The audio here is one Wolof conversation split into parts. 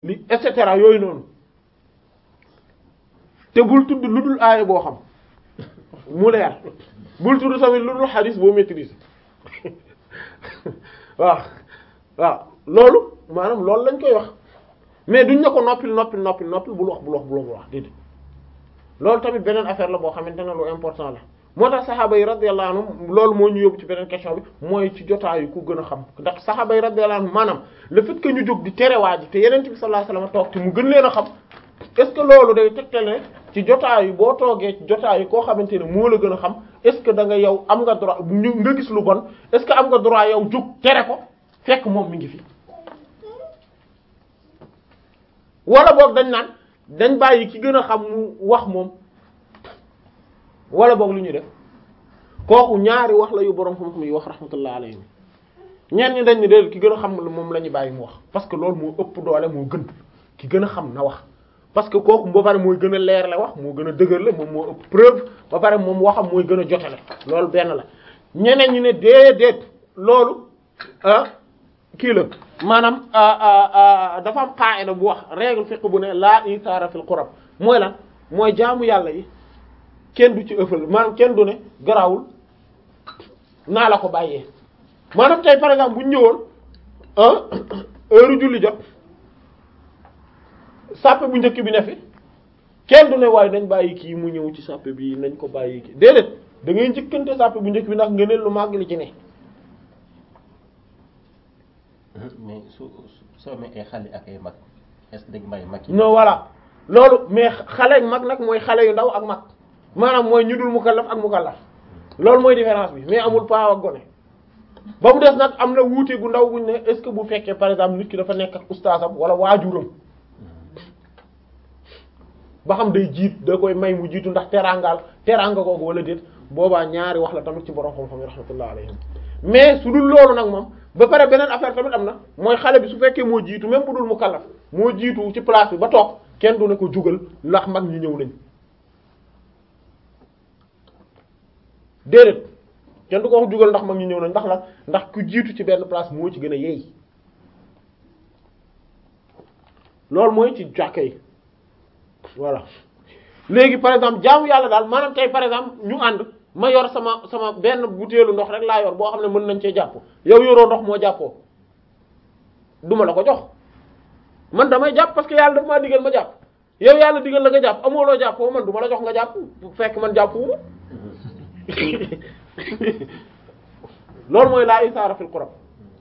li et cetera yooyu noonu te bul tudd lu dul aaya boo xam mu leer bul tudd tamit lu dul xadis boo maîtriser waaw waaw loolu maanaam loolu lañ koy wax mais duñ ne ko noppil noppil noppil noppil bul wax bul wax bul wax déedéet loolu tamit beneen affaire la boo xamante ne lu important la moo tax saxaaba yi radiyallahu anhum loolu moo ñu yóbbu ci beneen question bi mooy ci jotaayu ku gën a xam ndax saxaaba yi radiyallahu anhum maanaam le fait que ñu jóg di terewaa ji te yeneen bi sallallahu alayhi wasallam toog te mu gën leen a xam est-ce que loolu day tegtale ci jotaayu boo toogee ci jotaayu koo xamante ne moo la gën a xam est-ce que da nga yow am nga droit ñu nga gis lu bon est-ce que am nga droit yow jóg tere ko fekk moom mi ngi fi wala boog dañ naan dañ bàyyi ki gën a xam mu wax moom wala boog lu ñuy def kooku ñaari wax la yu boroom xam-xam yi wax rahmatullah alayhi ñenn ñi dañ ne déedéet ki gën a xam moom la ñu bàyyi mu wax parce que loolu moo ëpp doole moo gën ki gën a xam na wax parce que kooku ba pare mooy gën a leer la wax moo gën a dëgër la moom moo ëpp preuve ba pare moom waxam mooy gën a jotale loolu benn la ñeneen ñi ne déedéet loolu ah kii la maanaam dafa am qaida bu wax règle fiqh bu ne la isaara fil qurab mooy lan mooy jaamu yàlla yi kenn du ci ëffal maanaam kenn du ne garawul naa la ko bàyyee maanaam tey par exemple bu ñu ñëwoon heure julli jot sàppe bu njëkk bi ne fi kenn du ne waaye nañ bàyyi kii mu ñëw ci sàppe bi nañ ko bàyyi kii déedéet da ngay njëkkante sàppe bu njëkk bi ndax ngëneel lu màgg li ci ne mais su soo amee ay xale ak ay mag est-ce que dañ bàyyi mag yi. non voilà loolu mais xale mag nag mooy xale yu ndaw ak mag maanaam mooy ñu dul mukallaf ak mukallaf loolu mooy différence bi mais amul paa ak gone ba mu des nag am na wuute gu ndaw guñ ne est-ce que bu fekkee par exemple nit ki dafa nekk ak ustaasam wala waajuram ba xam day jiit da koy may mu jiitu ndax teraangaal teraanga googu wala déet boobaa ñaari wax la tamit ci borom xam-xam yi rahmatullah alayhim mais su dul loolu nag moom ba pare beneen affaire tamit am na mooy xale bi su fekkee moo jiitu même bu dul mu kallaf moo jiitu ci place bi ba toog kenn du ne ko jugal ndax mag ñi ñëw nañ déedéet kenn du ko wax jugal ndax mag ñi ñëw nañ ndax la ndax ku jiitu ci benn place moo ci gën a yeey loolu mooy ci jàkka yi voilà léegi par exemple jaamu yàlla daal maanaam tey par exemple ñu ànd ma yor sama sama benn butéelu ndox rek laa yor boo xam ne mën nañ cee jàpp yow yoroo ndox moo jàppoo duma la ko jox man damay jàpp parce que yàlla daf maa digal ma jàpp yow yàlla digal la nga jàpp amoo loo jàppoo man duma la jox nga jàpp fekk man jàppu loolu mooy laa isaara fil qurab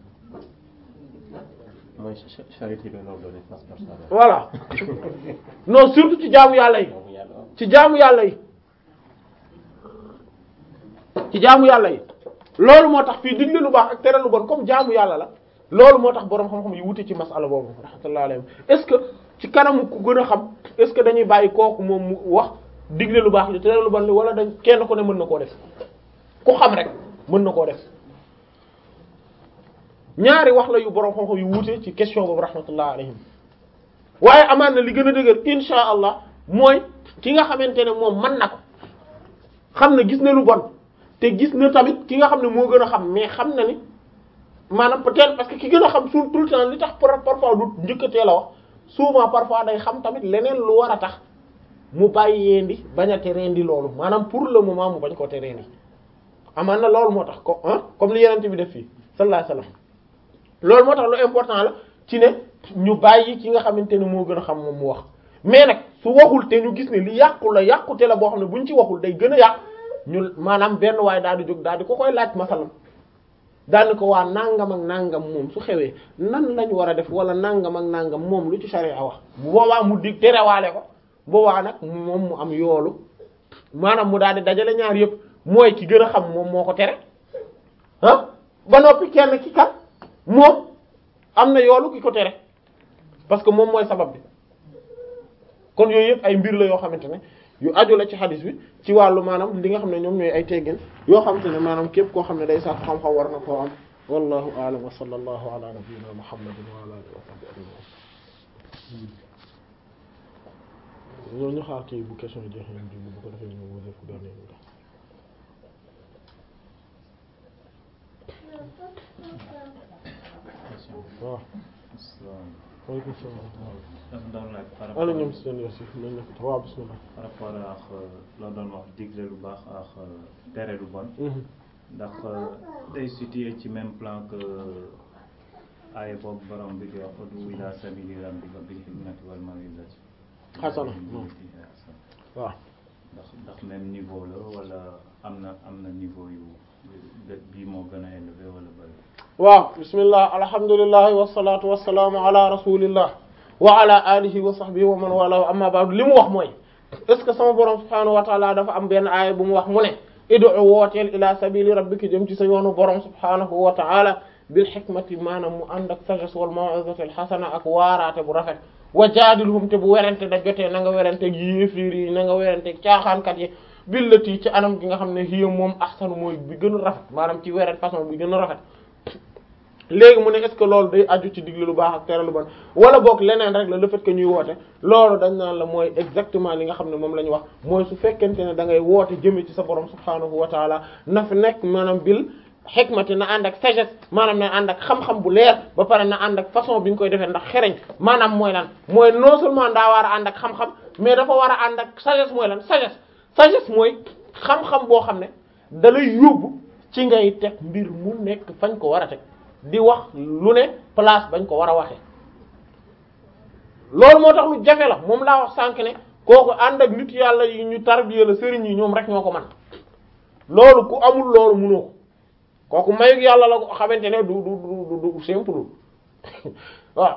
mooy charité bi loolu doon passe par ça. voilà non surtout ci jaamu yàlla yi ci jaamu yàlla yi ci jaamu yàlla yi loolu moo tax fii digle lu baax ak tere lu bon comme jaamu yàlla la loolu moo tax boroom xam-xam yi wute ci masala boobu rahmatullahi alayhi est-ce que ci kanamu ku gën a xam est-ce que dañuy bàyyi kooku moom mu wax digle lu baax li tere lu bon li wala dañ kenn ku ne mën na koo def ku xam rek mën na koo def ñaari wax la yu boroom xam-xam yu wuute ci question boobu rahmatullah alayhim waaye amaan na li gën a dëgër insha allah mooy ki nga xamante ne moom mën na ko xam na gis na lu bon te gis na tamit ki nga xam ne moo gën a xam mais xam na ni maanaam peut-être parce que ki gën a xam sur tout le temps li tax parfois du njëkkatee la wax souvent parfois day xam tamit leneen lu war a tax mu bàyyi yeendi bañ a tereendi loolu maanaam pour le moment mu bañ koo tereendi amaan na loolu moo tax ko ah comme li yenente bi def fii sallallahu alayhi wasallam loolu moo tax lu important la ci ne ñu bàyyi ki nga xamante ne moo gën a xam moom mu wax mais nag su waxul te ñu gis ne li yàqu la yàqute la boo xam ne buñ ci waxul day gën a yàq ñu maanaam benn waaye daal di jóg daal di ko koy laaj masalam daal di ko waa nangam ak nangam moom su xewee nan lañ war a def wala nangam ak nangam moom lu ci sharia wax bu boobaa mu dig terewaale ko boobaa nag moom mu am yoolu maanaam mu daal di dajale ñaar yëpp mooy ki gën a xam moom moo ko tere ah ba noppi kenn ki kat moom am na yoolu ki ko tere parce que moom mooy sabab bi kon yooyu yëpp ay mbir la yoo xamante ne yu aju la ci xadis bi ci wàllu maanaam li nga xam ne ñoom ñooy ay teggin yoo xamante ne maanaam képp koo xam ne day sax xam-xam war na koo am wallahu a'lam wa sallallahu ala nabiyyina muhammadin wa ala alihi wa sahbihi ajma'in loolu ñu xaar kii bu question jeexee ñu bu ko defee ñu wóor fu dernier bi waaw waaleykum salaam dafa doon laaj par ana rapport ñoom seen yos yi nañ nekk waaw bismillah par rapport ak loo doon wax digle lu baax ak tere lu bon ndax day situé ci même plan que aaya boobu borom bi di wax udu ila sabili rabbika bil hikmati wal maw'izati Hasana. waaw ndax ndax même niveau la wala am na am na niveau yu yu- bii moo gën a élevé wala bëri waaw bismillah alhamdulillahi wassalatu wassalaamu ala rasulillah wa ala alihi wa sahbihi wa man wala amma ba'du li mu wax mooy est ce que sama borom subhanahu wa ta'ala dafa am benn aaya bu mu wax mu ne id'u wooteel ila sabili rabbika jëm ci sa yoonu borom subhanahu wa ta'ala bil hikmati maanaam mu ànd ak sagesse wal maw'izati al hasana ak waaraate bu rafet wa jaadilhum te bu werante da jotee na nga werante ak yéefiir yi na nga werante ak caaxaankat yi billati ci anam gi nga xam ne hiya moom ahsanu mooy bi gën a rafet maanaam ci weren façon bi gën a rafet léegi mu ne est-ce que loolu day aju ci digle lu baax ak tere lu bon wala boog leneen rek la le fait que ñuy woote loolu dañ naan la mooy exactement li nga xam ne moom la ñu wax mooy su fekkente ne da ngay woote jëme ci sa borom subhaanahu wa taala na fi nekk maanaam bil xikmati na ànd ak sagesse maanaam na ànd ak xam-xam bu leer ba pare na ànd ak façon bi ñu koy defee ndax xereñ maanaam mooy lan mooy non seulement daa war a ànd ak xam-xam mais dafa war a ànd ak sagesse mooy lan sagesse sagesse mooy xam-xam boo xam ne da lay yóbbu ci ngay teg mbir mu nekk fañ ko war a teg di wax lu ne place bañ ko war a waxee loolu moo tax lu jafe la moom laa wax sànq ne kooku ànd ak nit yàlla yi ñu tarbiya la sëriñ yi ñoom rek ñoo ko man loolu ku amul loolu mënoo ko kooku mayug yàlla la ko xamante ne du du du du simple waaw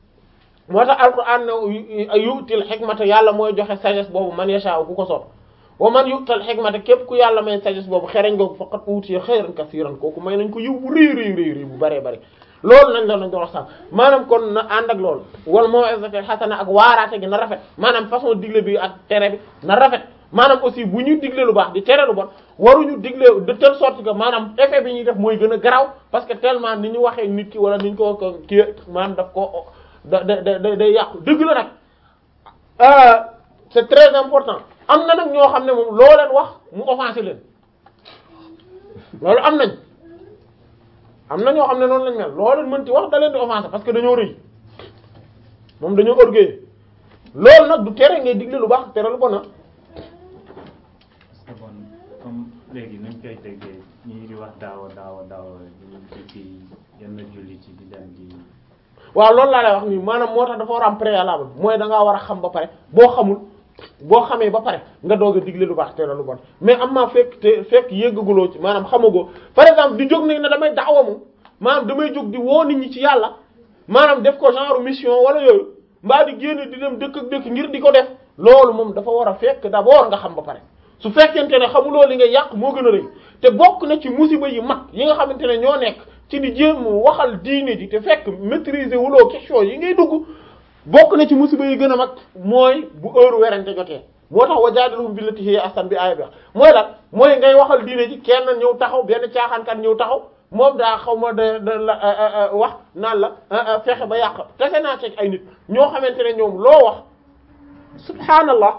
moo tax alquran ne yu'til hikmata yàlla mooy joxe sagesse boobu man yasha ku ko soob wa man yu'tal hikmata képp ku yàlla may sagesse boobu xereñ googu faqat utiya xayran kasiran kooku may nañ ko yiw bu rëy rëy rëy rëy bu baree bari loolu nañ la nañ doon wax sax maanaam kon na ànd ak loolu wal maw'izati hasana ak waaraate gi na rafet maanaam façon digle bi ak tere bi na rafet maanaam aussi bu ñuy digle lu baax di tere lu bon waruñu digle de telle sorte que maanaam effet bi ñuy def mooy gën a garaaw parce que tellement ni ñu waxee nit ki wala ni ñu ko ko kii maanaam daf ko da da da day yàqu dëgg la nag c'est très important am na nag ñoo xam ne moom loo leen wax mu offensé leen loolu am nañ am na ñoo xam ne noonu lañ mel loo leen mënti wax da leen di offensé parce que dañoo rëy moom dañoo orgueilleux loolu nag du tere ngay digle lu baax tere lu bon na parce que bon comme léegi nuñ koy déggee ñii di wax daawa daawa daawa di ci yenn julli ci di dem di waaw loolu laa lay wax nii maanaam moo tax dafa war a am préalable mooy da ngaa war a xam ba pare boo xamul boo xamee ba pare nga doog a digle lu baax tere lu bon mais am maa fekk te fekk yëggaguloo ci maanaam xamagoo par exemple di jóg ne ne damay daawa moom maanaam damay jóg di woo nit ñi ci yàlla maanaam def ko genre mission wala yooyu mbaa di génn di dem dëkk ak dëkk ngir di ko def loolu moom dafa war a fekk d'abord nga xam ba pare su fekkente ne xamuloo li nga yàq moo gën a rëy te bokk na ci musiba yi mag yi nga xamante ne ñoo nekk ci di jéem waxal diine ji te fekk maîtriser wuloo question yi ngay dugg bokk na ci musiba yi gën a mag mooy bu heure werante jotee moo tax wajaadilhum billati hiya ahsan bi aaya bi mooy lan mooy ngay waxal diine ji kenn ñëw taxaw benn caaxaankat ñëw taxaw moom daa xaw ma da da la wax naan la fexe ba yàq tese naa teg ay nit ñoo xamante ne ñoom loo wax subhaanallah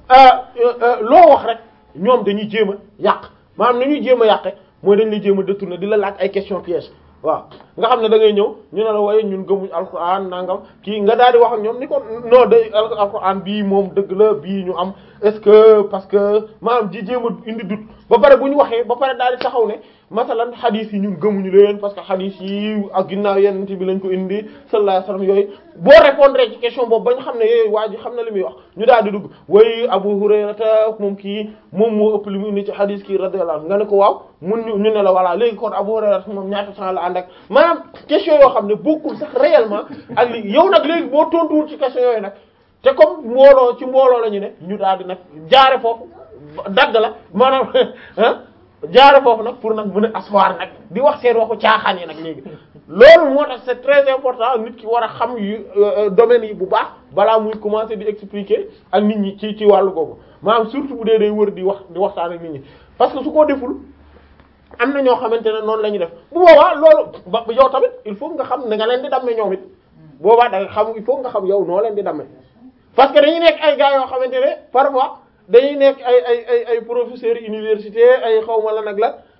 loo wax rek ñoom dañuy jéem a yàq maanaam ni ñuy jéem a yàqe mooy dañ lay jéem a détourner di la laaj ay question piège waaw nga xam ne da ngay ñëw ñu ne la waaye ñun gëmuñ alquran nangam kii nga daal di wax ak ñoom ni ko non day alquran bii moom dëgg la bii ñu am est-ce que parce que maanaam ji jéem a indi dut ba pare bu ñu waxee ba pare daal di taxaw ne masalan xadis yi ñun gëmuñu leen parce que xadis yi ak ginnaaw yenn bi lañ ko indi sallallahu alayhi wasallam yooyu boo répondre ci question boobu ba ñu xam ne yooyu waa ji xam na li muy wax ñu daal di dugg way Abu Hurayrata moom kii moom moo ëpp li mu indi ci xadis kii radiyallahu anhu nga ne ko waaw mun ñu ñu ne la voilà léegi kon Abu Hurayrata moom ñaata temps la ànd ak maanaam question yoo xam ne bokkul sax réellement ak li yow nag léegi boo tontuwul ci question yooyu nag te comme mbooloo ci mbooloo la ñu ne ñu daal di nag jaare foofu dagg la maanaam ah jaare foofu nag pour nag mën a asseoir nag di wax seen waxu caaxaan yi nag léegi loolu moo tax c'est très important nit ki war a xam yu domaines yi bu baax balaa muy commencer di expliquer ak nit ñi ci ci wàllu googu maanaam surtout bu dee day wër di wax di waxtaan ak nit ñi parce que su ko deful am na ñoo xamante ne noonu la ñuy def bu boobaa loolu ba yow tamit il faut nga xam ne nga leen di damme ñoom it boobaa da nga xam il faut nga xam yow noo leen di damme parce que dañuy nekk ay gars yoo xamante ne parfois dañuy nekk ay ay ay ay professeurs université ay xawma la nag la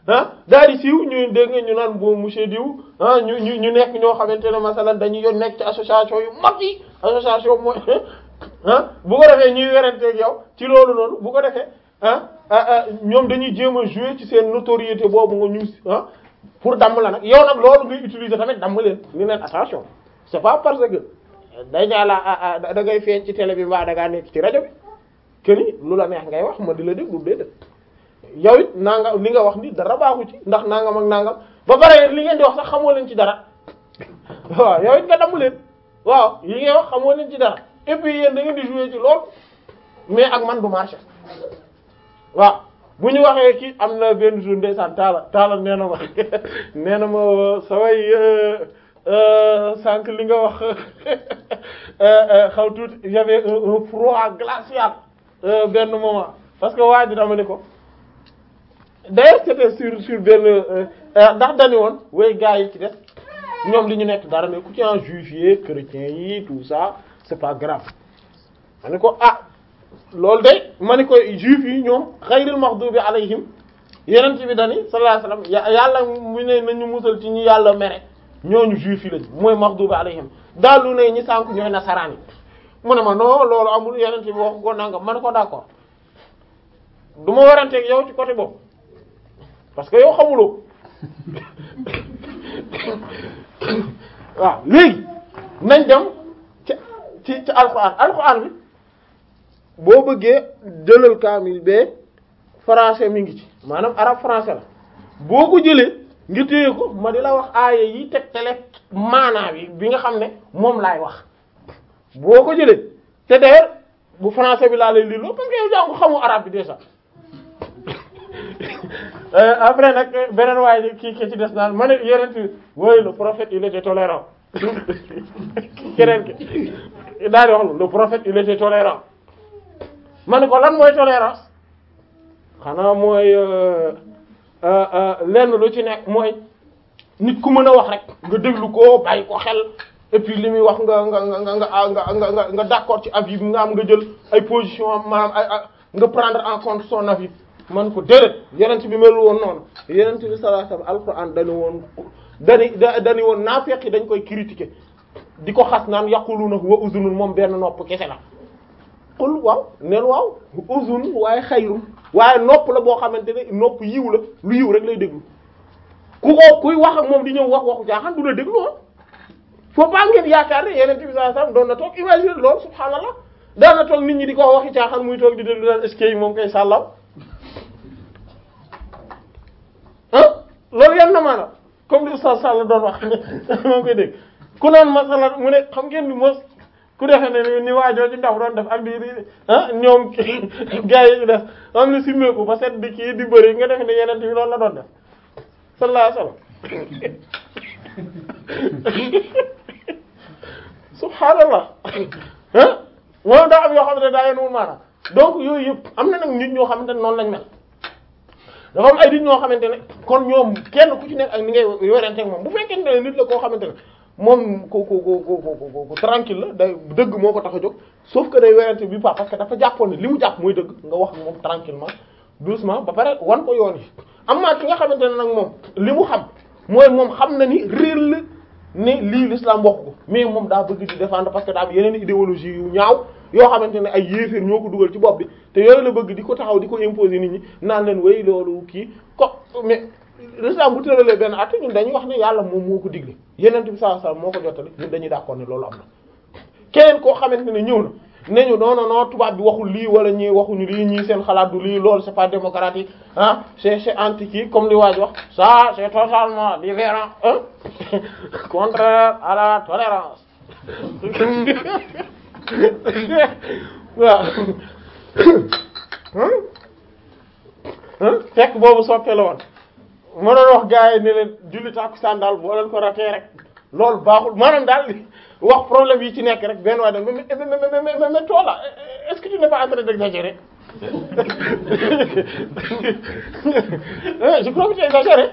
ah daal di siiw ñu dégg nga ñu naan boo monsieur diw ah ñu ñu ñu nekk ñoo xamante ne masalan dañuy yoon nekk ci association yu mag yi association mooy ah bu ko defee ñuy weranteeg yow ci loolu noonu bu ko defee ah ah ñoom dañuy jéem a jouer ci seen notoriété boobu nga ñu ah pour damm la nag yow nag loolu ngay utiliser tamit damm leen ni leen attention c'est pas parce que day ñaa la da ngay feeñ ci télé bi mbaa da ngaa nekk ci rajo bi que ni lu la neex ngay wax ma di la déglu déedéet yow it nanga li nga wax ni dara baaxu ci ndax nangam ak nangam ba pare li ngeen di wax sax xamoo leen ci dara waaw yow it nga damm leen waaw yi ngay wax xamoo leen ci dara et puis yéen da ngeen di jouer ci lool mais ak man du marché waaw bu ñu waxee kii am na benn jour ndeysaan taala taala nee na ma nee na ma saway sànq li nga wax xaw tuuti j'avais un froid glacial benn moment parce que waa ji dama ni ko d'ailleurs c'était sur sur benn ndax dañu woon way gars yi ci des ñoom li ñu nekk dara ne ku ci en juif yi chrétien yi tout ça c'est pas grave ma ni ko ah loolu de ma ni ko juif yi ñoom xayril maghdubi alayhim yeneen bi dani sallallahu alayhi wasallam yàlla mu ne nañu musal ci ñi yàlla mere ñooñu juif yi lañ mooy maghdubi alayhim daal lu ne ñi sànk ñooy nasaraan yi mu ne ma non loolu amul yeneen bi wax ko nangam ma ne ko d'accord du ma waranteeg yow ci côté boobu parce que yow xamuloo waaw léegi nañ dem ci ci ci alxuraan alxuraan bi boo bëggee jëlal kaamil bee français mi ngi ci maanaam arabe français la boo ko jëlee nga téye ko ma di la wax aaya yi teg tele maanaa bi bi nga xam ne moom laay wax boo ko jëlee te d'ailleurs bu français bi laa lay lii loo parce que yow jàngu xamu arabe bi déjà après nag beneen waaye kii ki ci des naan ma ne yeneen ti woy le prophète il était tolérant keneen ki daal di wax le prophète il était tolérant ma ne ko lan mooy tolérance xanaa mooy lenn lu ci nekk mooy nit ku mën a wax rek nga déglu ko bàyyi ko xel et puis li muy wax nga nga nga nga nga nga nga nga d'accord ci avis bi nga am nga jël ay position am maanaam ay nga prendre en compte son avis man ko déedéet yenent bi melu woon noonu yenent bi sallallahu alayhi wasallam alquran dañu woon dani dañu woon naafeq yi dañ koy critiquer di ko xas naan yaquluna wa uzunun moom benn nopp kese la qul waaw neen waaw uzun waaye xayrun waaye nopp la boo xamante ne nopp yiw la lu yiw rek lay déglu ku ko kuy wax ak moom di ñëw wax waxu caaxaan du la déglu ah faut pas ngeen yaakaar ne yenent bi sallallahu alayhi wasallam doon na toog imagine loolu subhaanallah daan na toog nit ñi di ko waxi caaxaan muy toog di déglu daan est-ce que moom koy sàllaw ah loolu yan na maanaam comme li Oustaz Sall doon wax moo koy dégg ku naan masala mu ne xam ngeen ni mos ku defee ne ni waajoo ci ndaw doon def ak di di ah ñoom gars yi def am na simmeeku ba set di kii di bëri nga def ne yeneen bi loolu la doon def sallallahu alayhi wasallam subhaanallah ah moom daa am yoo xam ne daa yenuwul maanaam donc yooyu yëpp am na nag nit ñoo xamante ne noonu lañ mel dafa am ay nit ñoo xamante ne kon ñoom kenn ku ci nekk ak ni ngay yorente ak moom bu fekkente ne nit la koo xamante ne moom ku ku ku ku ku tranquille la day dëgg moo ko tax a jóg sauf que day werante bi pas parce que dafa jàppoon ne li mu jàpp mooy dëgg nga wax ak moom tranquillement doucement ba pare wan ko yoon yi am na ki nga xamante ne nag moom li mu xam mooy moom xam na ni réer la ne lii l'islam wax ko mais moom daa bëgg di défendre parce que daa am yeneen idéologie yu ñaaw yoo xamante ne ay yéeféer ñoo ko dugal ci bopp bi te yooyu la bëgg di ko taxaw di ko imposer nit ñi naan leen way loolu kii ko mais l'islam bu tëralee benn at ñun dañuy wax ne yàlla moom moo ko digle yeneen bi sallallahu alayhi wasallam moo ko jottali ñun dañuy d'accord ne loolu am na keneen koo xamante ne ñëw na ne ñu non non non tubaab bi waxul lii wala ñii waxuñu lii ñii seen xalaat du lii loolu c'est pas démocratique ah c'est c'est anti kii comme li waaj wax ça c'est totalement différent hein contraire à la tolérance waaw fekk boobu soppe la woon ma doon wax gars yi ne leen julli tàkkusaan daal boo leen ko ratee rek loolu baaxul maanaam daal wax problème yi ci nekk rek benn waa dem mais mais mais mais mais toi là est-ce que tu n'es pas en train d'exagérer je crois que tu exagères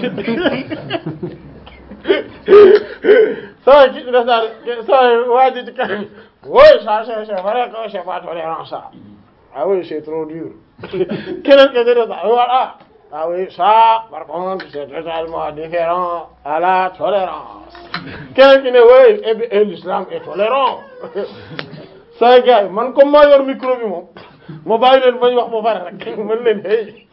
saa ki def daal saa waa ji ci kanam oui ça c'est c'est vrai que c'est pas tolérant ça ah oui c'est trop dur keneen ke def daal voilà ah oui ça par contre c'est totalement différent à la tolérance keneen ki ne oui eh bien eh, l'islam est tolérant saa gars yi man comme maa yor micro bi moom ma bàyyi leen bañ wax ba pare rek mën leen hey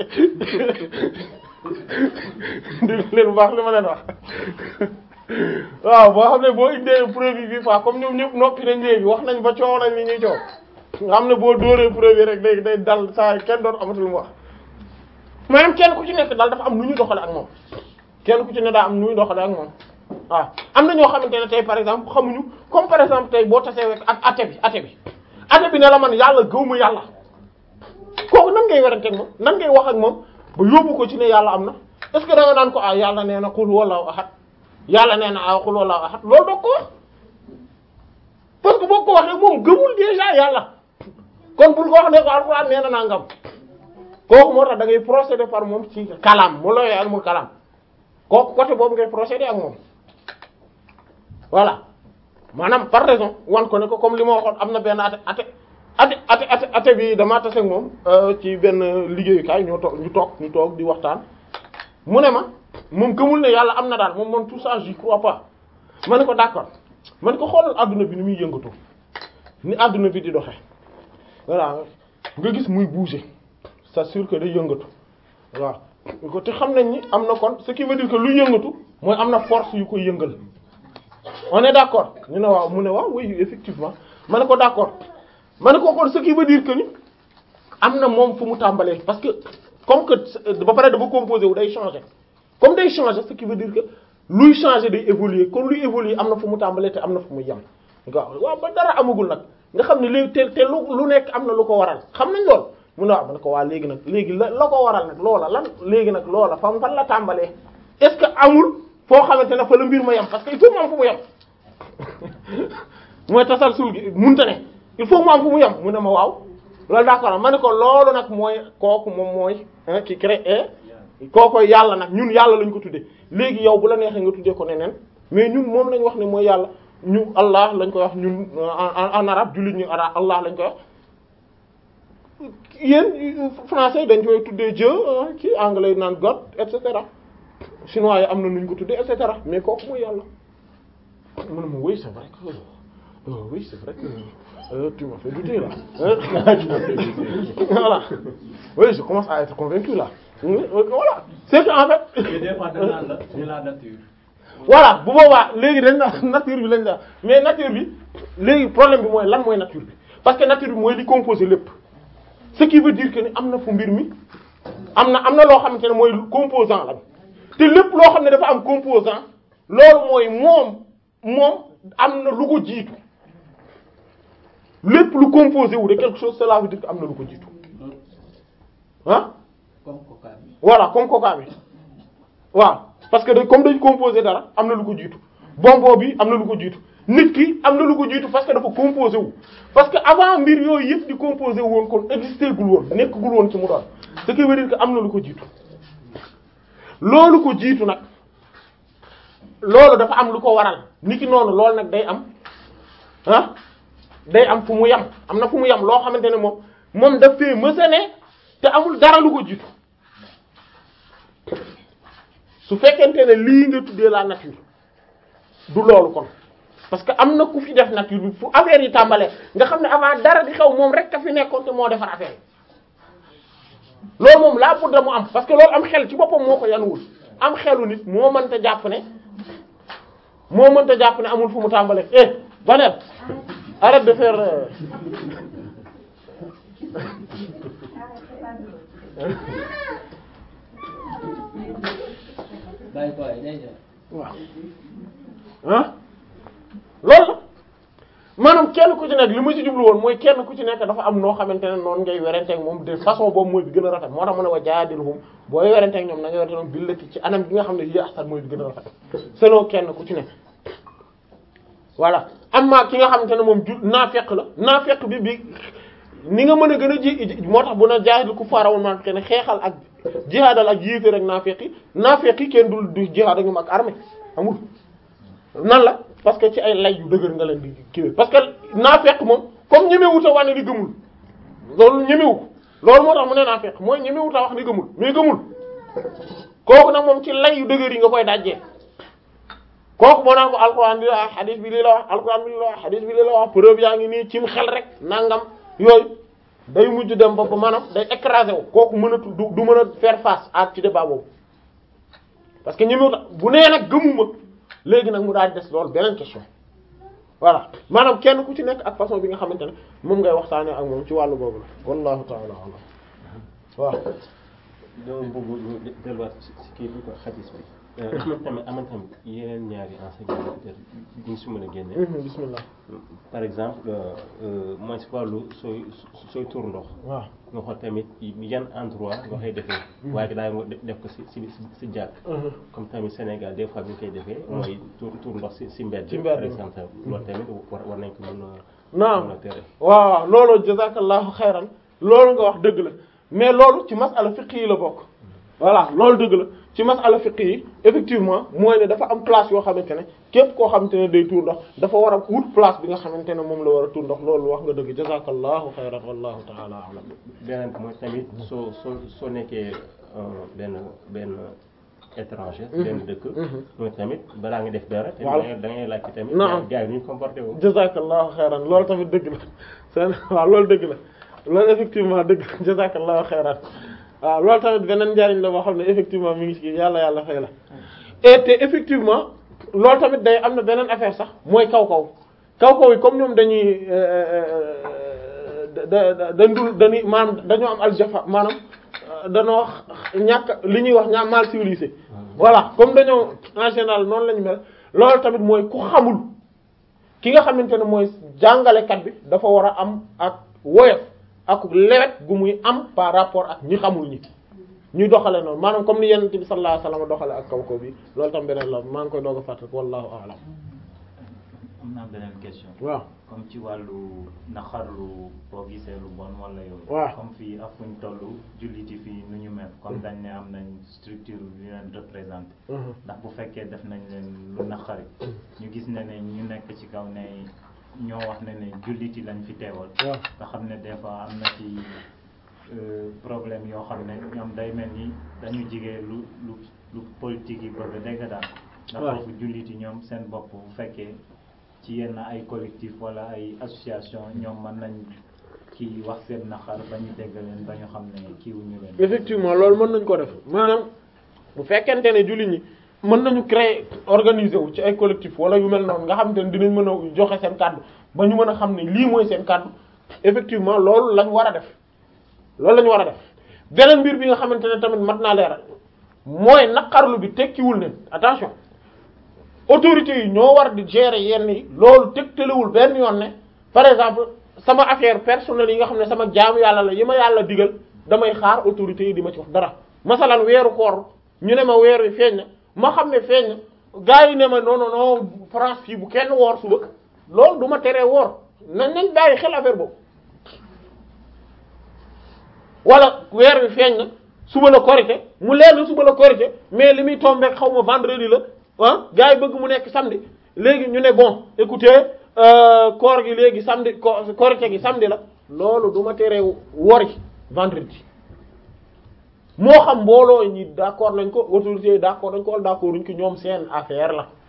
dégg leen bu baax li ma leen wax waaw boo xam ne boo indee preuve bi fois comme ñoom ñëpp noppi nañ léegi wax nañ ba coow nañ li ñuy coow nga xam ne boo dóoree preuve yi rek léegi day dal saa kenn doon amatul mu wax maanaam kenn ku ci nekk daal dafa am nu ñu doxale ak moom kenn ku ci ne daa am nu ñu doxale ak moom waaw am na ñoo xamante ne tey par exemple xamuñu comme par exemple tey boo tasee ak ate bi ate bi ate bi ne la man yàlla gëwma yàlla kooku nan ngay werante ak moom nan ngay wax ak moom ba yóbbu ko ci ne yàlla am na est-ce que da nga naan ko ah yàlla nee na qul huwallahu ahad yàlla nee na ah qul huwallahu ahad loolu doo ko wax parce que boo ko waxee moom gëmul déjà yàlla kon bul ko wax ne ko alxuraan nee na nangam kooku moo tax da ngay procéder par moom ci kalam mu looyee almul kalam kooku côté boobu ngay procéder ak moom voilà maanaam par raison wan ko ne ko comme li ma waxoon am na benn ate ate ate ate ate ate bi damaa tase ak moom ci benn liggéeyukaay ñoo toog ñu toog ñu toog di waxtaan mu ne ma moom gëmul ne yàlla am na daal moom man tout ça j'y crois pas ma ne ko d'accord ma ne ko xoolal adduna bi ni muy yëngatu ni adduna bi di doxe voilà nga gis muy bouger c'est sûr que day yëngatu waaw ko te xam nañ ni am na kon ce qui veut dire que lu yëngatu mooy am na force yu koy yëngal on est d'accord ñu ne waaw mu ne waaw oui effectivement ma ne ko d'accord ma ne ko kon ce qui veut dire que ni am na moom fu mu tàmbalee parce que comme que ba pare dafa composé wu day changer comme day changer ce qui veut dire que luy changer day évoluer kon luy évoluer am na fu mu tàmbalee te am na fu mu yem waaw waaw ba dara amagul nag nga xam ne léegi te te lu lu nekk am na lu ko waral xam nañ lool mu ne waaw ma ne ko waa léegi nag léegi la la ko waral nag loola lan léegi nag loola fan fan la tàmbalee est-ce que amul foo xamante ne fa la mbir ma yem parce que il faut mu am fu mu yem mooy tasalsul gi munta ne il faut mu am fu mu yem mu ne ma waaw loolu d'accord ma ne ko loolu nag mooy kooku moom mooy ki créé kooku yàlla nag ñun yàlla lañ ko tuddee léegi yow bu la neexee nga tuddee ko neneen mais ñun moom lañ wax ne mooy yàlla ñu Allah lañ koy wax ñun en arabe jullit ñu arabe Allah lañ koy wax yéen français dañ koy tuddee Dieu ci anglais naan God et cetera chinois yi am na nuñ ko tuddee et cetera mais kooku mooy yàlla mu ne ma oui c'est vrai que euh, oui c'est vrai que euh, tu m'as fait douter là voilà oui je commence à être convaincu là voilà c'est que en fait Et des fois danaan la c'est la nature. voilà bu boobaa léegi dañ na nature bi lañ la mais nature bi léegi problème bi mooy lan mooy nature bi parce que nature bi mooy li composé lépp ce qui veut dire que ni am na fu mbir mi am na am na loo xamante ne mooy composant la te lépp loo xam ne dafa am composant loolu mooy moom moom am na lu ko jiitu lépp lu composé wu de quelque chose cela veut dire que am na lu ko jiitu ah comme coca bi. voilà comme coca bi waaw parce que da comme dañ composé dara am na lu ko jiitu bonbon bi am na lu ko jiitu nit ki am na lu ko jiitu parce que dafa composé wu parce que avant mbir yooyu yëpp di composé wu woon kon existé gul woon nekkagul woon ci mu doon ce qui veut dire que am na lu ko jiitu loolu ko jiitu nag loolu dafa am lu ko waral nit ki noonu loolu nag day am ah day am fu mu yem am na fu mu yem loo xamante ne moom moom daf fee mësane te amul dara lu ko jiitu su fekkente ne lii nga tuddee la nature du loolu kon parce que am na ku fi def nature bi fu affaire yi tàmbalee nga xam ne avant dara di xew moom rek a fi nekkoon te moo defar affaire yi loolu moom laa budda mu am parce que loolu am xel ci boppam moo ko yanuwul am xelu nit moo mënta jàpp ne moo mënta jàpp ne amul fu mu tàmbalee eh Banel arrête de faire euh, bàyyi ko ay day ñëw. waaw ah loolu la maanaam kenn ku ci nekk li ma ci jublu woon mooy kenn ku ci nekk dafa am noo xamante ne noonu ngay werenteeg moom de façon boobu mooy bi gën a rafet moo tax mu ne wa jaadilhum booy werenteeg ñoom na nga werante ñoom billati ci anam gi nga xam ne yi ahsan mooy bi gën a rafet selon kenn ku ci nekk voilà amma ki nga xamante ne moom ju naafeq la naafeq bi bi ni nga mën a gën a ji moo tax bu na jaahidul kufaar wal munaafiqiin ne xeexal ak jihaadal ak yéeféer ak naafeq yi naafeq yi kenn dul du jihaad ak ñoom ak armée amul nan la parce que ci ay lay yu dëgër nga leen di kiiwee parce que naafeq moom comme ñemewut a wane ni gëmul loolu ñemewu ko loolu moo tax mu ne naafeq mooy ñemewut a wax ni gëmul mais gëmul kooku nag moom ci lay yu dëgër yi nga koy dajjee kooku moo naan ko alquran bi la wax hadith bi li la wax alquran bi li la wax hadith bi li la wax preuve yaa ngi nii cim xel rek nangam yooyu day mujj dem ba ba maanaam day écraser wu kooku mën a du du mën a faire face ak ci débat boobu parce que ñemewut bu nee nag gëmuma léegi nag mu daal des loolu beneen question voilà maanaam kenn ku ci nekk ak façon bi nga xamante ne moom ngay waxtaanee ak moom ci wàllu boobu la wallahu ta'ala alam waaw dama bëgg ñu delluwaat si si kii bi ko xadis bi. aman tamit aman tamit yeneen ñaari enseignement peut-être duñ si mën a génne. Mhm, bismillah par exemple mooy si wàllu sooy sooy tur ndox. waaw nga xool tamit yan endroit nga koy defee. waaye daal nga def ko si si si jàkk. Mhm. comme tamit Sénégal des fois bi ñu koy defee. mooy tur tur ndox si si mbedd. Ci mbedd. par exemple loolu tamit war war nañ ko mën a. naam mën a tere. waaw waaw loolu jazakallahu xayran loolu nga wax dëgg la mais loolu ci masala fiqh yi la bokk voilà loolu dëgg la ci masala fiqh yi effectivement mooy ne dafa am place yoo xamante ne képp koo xamante ne day tuur ndox dafa war a wut place bi nga xamante ne moom la war a tuur ndox loolu wax nga dëgg jazakallahu xayran wallahu ta'ala a'lam beneen bi mooy tamit soo soo soo nekkee euh, benn benn étranger. benn dëkk. mooy tamit balaa nga def dara. te Voilà. da ngay da ngay laajte tamit. Naam. gars yi nu ñu comporté woo. jazakallahu xayran loolu tamit dëgg la seen waaw loolu dëgg la loolu effectivement dëgg jazakallahu xayran waaw loolu tamit beneen njariñ la boo xam ne effectivement mi ngi ci yàlla yàlla fay la et te effectivement loolu tamit day am na beneen affaire sax mooy kaw kaw kaw kaw yi comme ñoom dañuy da da dandul dañuy maanaam dañoo am aljafa maanaam dañoo ñàkk li ñuy wax ñaa mal civilisé voilà comme dañoo en général noonu lañu mel loolu tamit mooy ku xamul ki nga xamante ne mooy jàngalekat bi dafa war a am ak woyof ak lewet gu muy am par rapport ak ñi xamul ñi ñuy doxale noonu maanaam comme ni yonent bi sallallahu alayhi wasallam doxale ak kaw kaw bi loolu tam beneen la maa ngi koy doog a fàttali wallahu a'lam am naa beneen question waaw comme ci wàllu naxarlu boo gisee lu bon wala yooyu waaw. comme fii ak fuñ toll julliti fii nu ñu mel comme dañ ne am nañ structure yu leen représenté Mhm. ndax bu fekkee def nañ leen lu naqari ñu gis ne ne ñu nekk ci kaw ne ñoo wax ne ne julliti lañ fi teewal waaw nga xam ne des fois am na ci euh, problème yoo xam ne ñoom day mel ni dañu jigee lu lu lu politique yi bëgg a dégg daal ndax Ouais. foofu jullit yi ñoom seen bopp bu fekkee ci yenn ay collectif wala ay association ñoom mën nañ kii wax seen naqar ba ñu dégg leen ba ñu xam ne kiiwuñu leen effectivement loolu mën nañ ko def maanaam bu fekkente ne jullit ñi mën nañu créer organiser wu ci ay collectif wala yu mel noonu nga xamante ne dinañ mën a joxe seen kàddu ba ñu mën a xam ne lii mooy seen kàddu effectivement loolu lañ war a def loolu lañ war a def beneen mbir bi nga xamante ne tamit mat naa leeral mooy naqarlu bi tekkiwul ne attention autorités yi ñoo war di gérer yenn yi loolu tegtalewul benn yoon ne par exemple sama affaire personnelle yi nga xam ne sama jaamu yàlla la yi ma yàlla digal damay xaar autorités yi di ma ci wax dara masalan weeru koor ñu ne ma weer wi feeñ na ma xam ne feeñ na gars yi ne ma non non non France fii bu kenn woor suba loolu du ma teree woor nañ nañ bàyyi xel affaire boobu wala weer wi feeñ na suba la korité mu leer na suba la korité mais li muy tombeek xaw ma vendredi la ah gars yi bëgg mu nekk samedi léegi ñu ne bon écoutez euh, koor gi léegi samedi ko korité gi samedi la loolu du ma teree wori vendredi moo xam mbooloo ñi d'accord nañ ko autorités yi d'accord nañ ko wala d'accord uñ ko ñoom seen affaire la